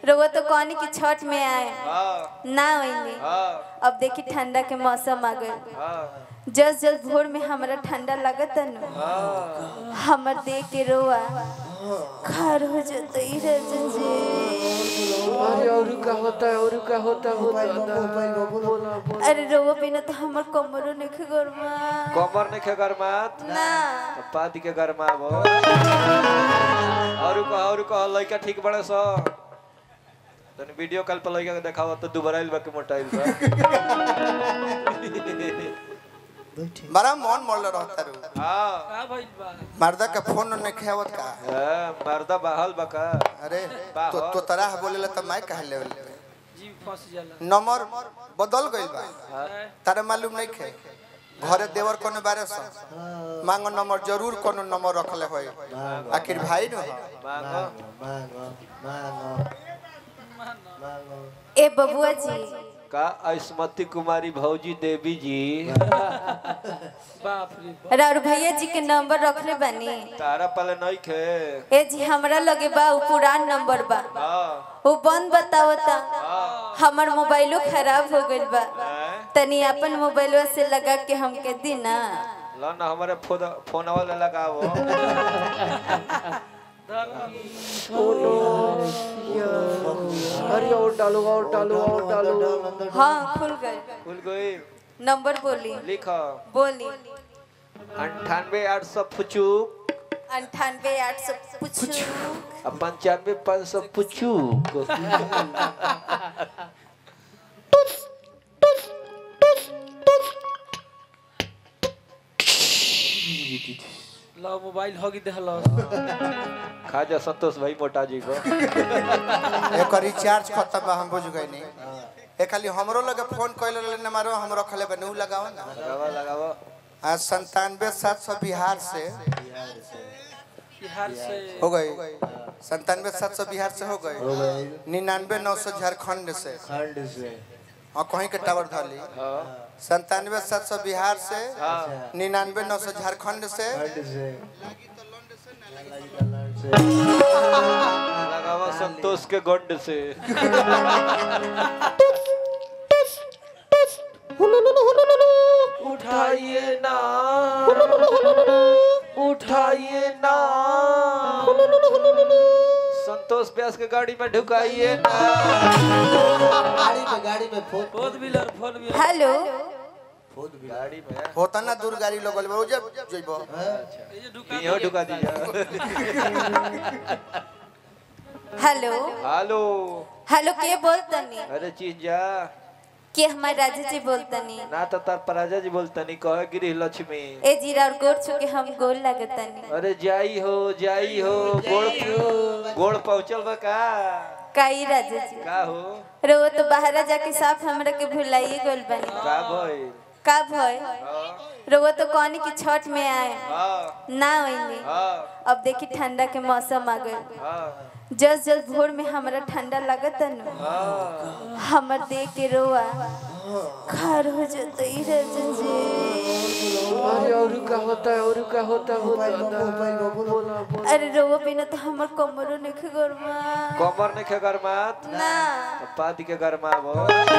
रउआ तो कहनी कि छठ में आए हाँ ना आइली हाँ अब देखी ठंडा के मौसम आ गए हाँ जस जस भोर में हमरा ठंडा लगत न हाँ हमर देख के रोआ खार हो जतई रे जी अरे और का होता है और का होता होता अरे रोआ बिना तो हमर कमरो नखे गरमा कमर नहीं खे गरमात ना पादी के गरमाबो और का और का लइका ठीक बड़े सो तनी वीडियो कॉल पर लइका के देखाव तो दुबारा इल बाकी मोटाइल बा बड़ा मन मोल रहता रू हां मर्दा के फोन ने खेवत का ए, मर्दा बहाल बका अरे बा तो हो। तो तरह बोलेला त मैं कह लेवल नंबर बदल गइल बा तारे मालूम नहीं खे घरे देवर कोनो बारे से मांगो नंबर जरूर कोनो नंबर रखले होई आखिर भाई न मांगो ए बबुआ जी का अस्मती कुमारी भौजी देवी जी राउर भैया जी के नंबर रखले बानी तारा पले नहीं खे ए जी हमरा लगे बा उ पुरान नंबर बा हाँ वो बंद बतावता हमर मोबाइलो खराब हो गइल बा हैं? तनी अपन मोबाइलवा से लगा के हमके दी ना लो ना हमारे फोन फोन वाला लगावो अरे और डालो और डालो और डालो हाँ खुल गए खुल गई नंबर बोली लिखो बोली अंठानवे आठ सौ पुचूक अंठानवे आठ सौ पूछू अब पंचानवे पाँच सौ पुचूक लो मोबाइल होगी देहलो खाजा संतोष भाई मोटा जी को एक रिचार्ज खत्म बा हम बुझ गए नहीं ए खाली हमरो लगे फोन कइले रहले न मारो हम रखले बा नु लगाओ ना लगावो लगावो आज संतानवे सात सौ बिहार से बिहार से हो गई संतानवे सात सौ बिहार से हो गई निन्यानवे नौ सौ झारखंड से हाँ कहीं के टावर धाली हाँ संतानवे सात सौ बिहार से हाँ निन्यानवे नौ सौ झारखंड से लगावो संतोष के गंड से उठाइए ना उठाइए ना संतोष व्यास के गाड़ी में ढुकाइए ना गाड़ी में गाड़ी में phone four wheeler four wheeler hello गाड़ी में होता ना दूर गाड़ी लगल बा जब जइबो ये जो दुकान यहाँ ढुका दीजिए हेलो हेलो हेलो के बोलतनी अरे चीजा के हमार राजा जी बोलतनी ना तो तार पराजा जी बोलतनी कह गिरी लक्ष्मी ए जीरा और गोड़ छू के हम गोल लगतनी अरे जाई हो जाई हो गोड़ गोड़ पहुंचल बा का काई राजा जी का हो रो तो बाहर जाके साफ हमरा के भुलाइए गोल बनी का भइल का भय हाँ रो तो कहनी कि छठ में आए हाँ ना आइली हाँ अब देखी ठंडा के मौसम आ गए हाँ जस जस भोर में हमरा ठंडा लगत न हाँ हमर देख के रोआ खार हो जतई रे जी अरे और का होता है और का होता होता अरे रोआ बिना तो हमर कमरो नखे गरमा कमर नहीं खे गरमात ना पादी के गरमाबो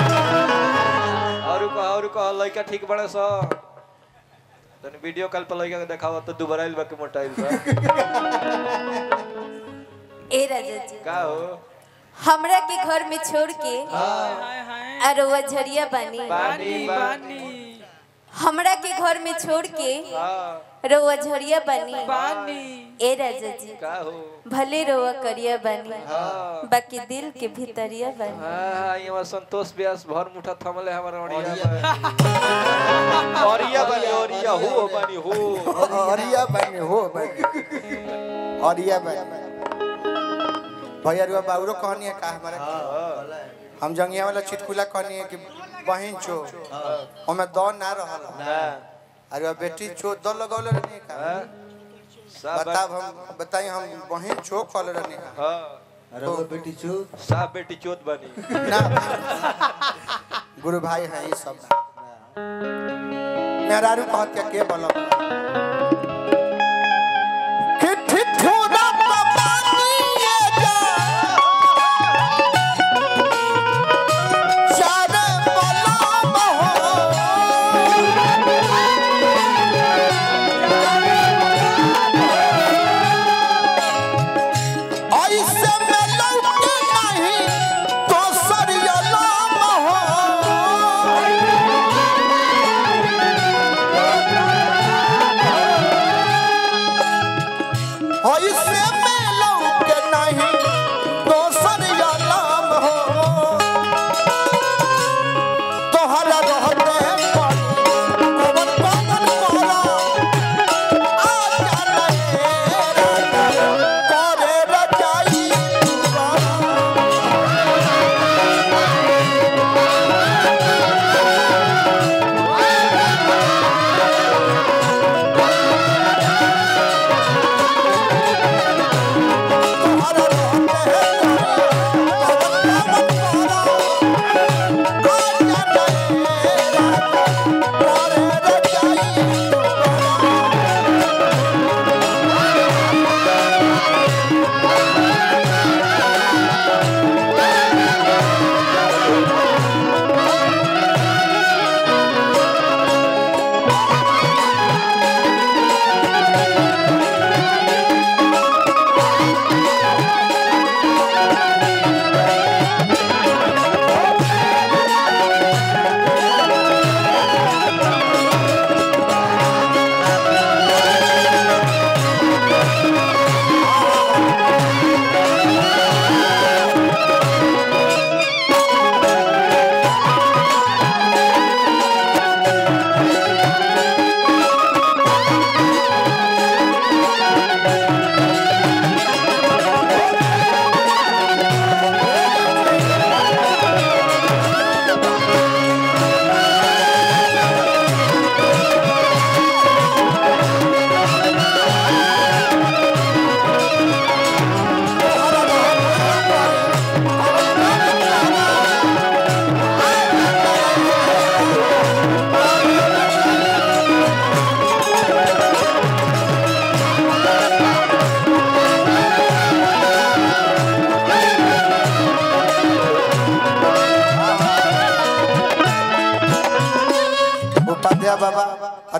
और का और का लइका ठीक बड़े सो तनी वीडियो कॉल पर लइका के देखाव तो दुबारा इल बाकी मोटाइल बा ए राजा जी का हो हमरा के घर में छोड़ के हाय हाय अरवा झरिया बनी पानी पानी पानी हमरा के घर में छोड़ के हाँ रोआ झरिया बनी पानी ए राजा जी का हो भले रोआ करिया बनी हाँ बाकी दिल के भीतरिया बनी हाँ यहाँ संतोष व्यास भर मुठा थमले हमारा ओरिया में ओरिया बनी ओरिया हो बनी हो अरिया बने हो बने अरिया बने भैया रुआ बाबरो कहनी है का हमारा हम जंगिया वाला चिटकुला कहनी है कि बहिन चो हमें दो ना रहल ना अरे बेटी चो दो लगौले रहनी का हाँ सब बताब हम बताई हम बहिन चो कहले रहनी का हाँ अरे वो बेटी चू साफ बेटी चोत बनी ना गुरु भाई हैं ये सब मेहरारू कहत के के बोलब कि ठिठुरा बाबानिए जा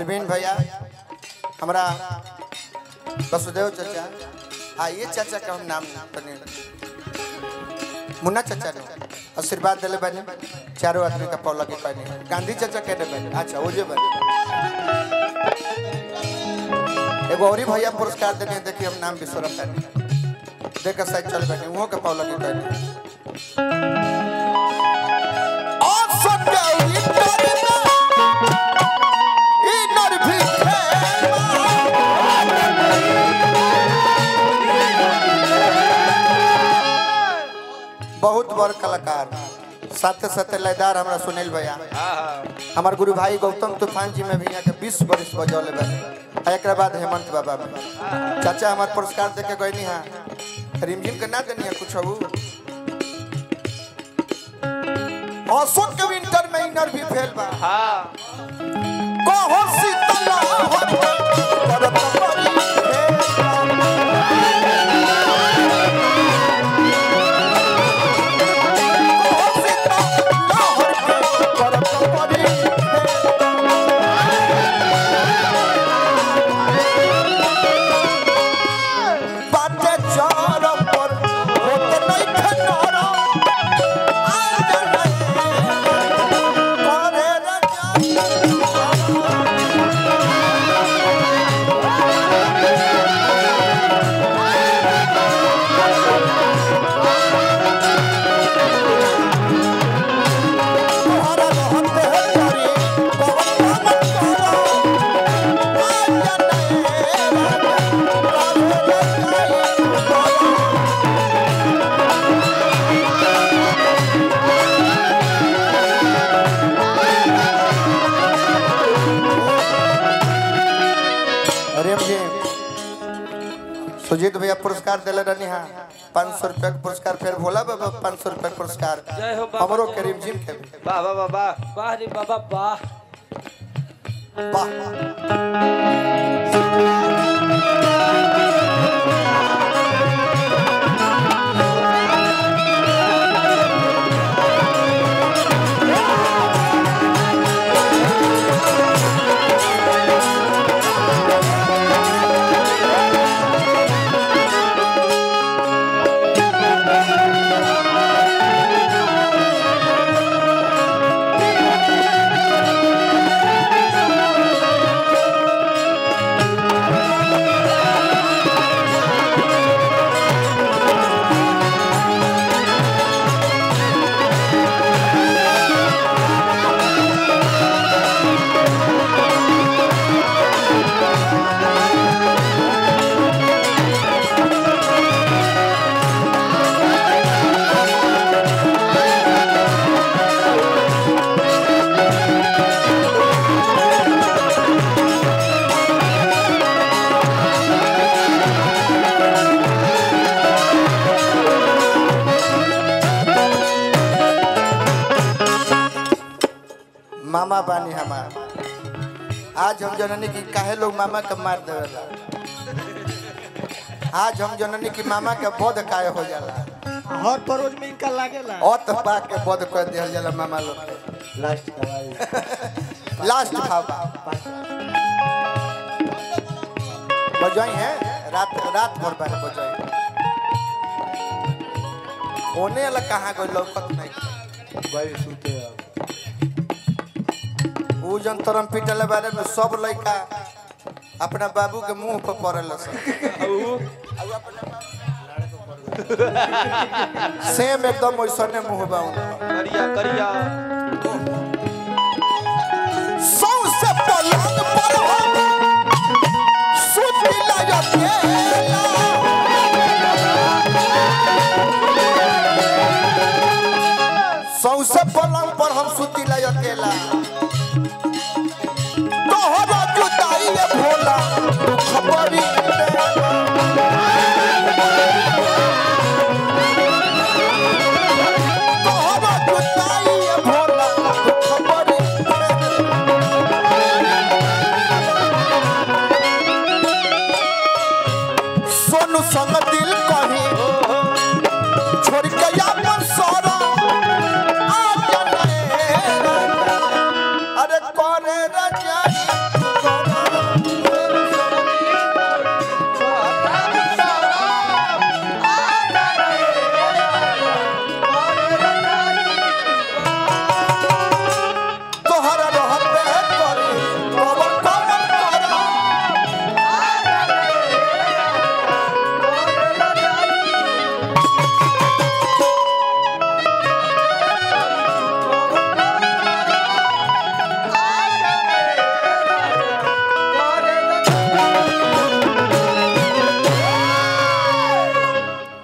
अरविंद भैया हमारा वसुदेव चाचा हाँ ये चाचा का हम नाम तने मुन्ना चाचा ने आशीर्वाद दिले बने चारों आदमी का पौला के कहने गांधी चाचा कहने बने अच्छा ओजे बने एगो औरी भैया पुरस्कार देने देखिए हम नाम बिसरम बने देख के साइड चल बने वो के पौला के कहने और सत्य इतर इनर भी बहुत बड़ कलाकार साथे साथे लयदार हमरा सुनील भैया हाँ हाँ हमार गुरु भाई गौतम तूफान जी में भी यहाँ के बीस वर्ष बजौले बने आ एकरा बाद हेमंत बाबा में चाचा हमार पुरस्कार देके गई हाँ रिमझिम के ना देनी कुछ हबू अशोक के विंटर में इनर भी फेल बा हाँ कहो शीतला हट करत परी फेल कहो शीतला हट करत परी फेल बाटे चार पर होते नहीं खनारा आज नहीं करे रजा तुम्हारा रहते है करी पवन पवन करो आज नहीं करे रजा अरे मुझे सुजीत भैया पुरस्कार दिले रहनी हाँ पाँच सौ रुपया के पुरस्कार फिर भोला बाबा पाँच सौ रुपया के पुरस्कार जय हो बाबा, हमरो जय हो। करीम जिम के भी। वाह वाह वाह वाह वाह रे बाबा वाह वाह मामा बानी हमार आज हम जननी की काहे लोग मामा के मार देवेला आज हम जननी की मामा के बोध काहे हो जाला हर परोज में इनका लागेला और तो पा के बोध कर दिया जाला मामा लोग के लास्ट दवाई लास्ट भाव बजाई है रात रात भर बार बजाई होने वाला कहाँ कोई लौकत नहीं भाई सुते अब उ जन तरम पीटले बारे में सब लड़का अपना बाबू के मुंह पर पड़ल सेम एकदम वैसने मुंह बा उनका करिया करिया सौसे पलंग पर हम सुतिला अकेला सौसे पलंग पर हम सुतिला अकेला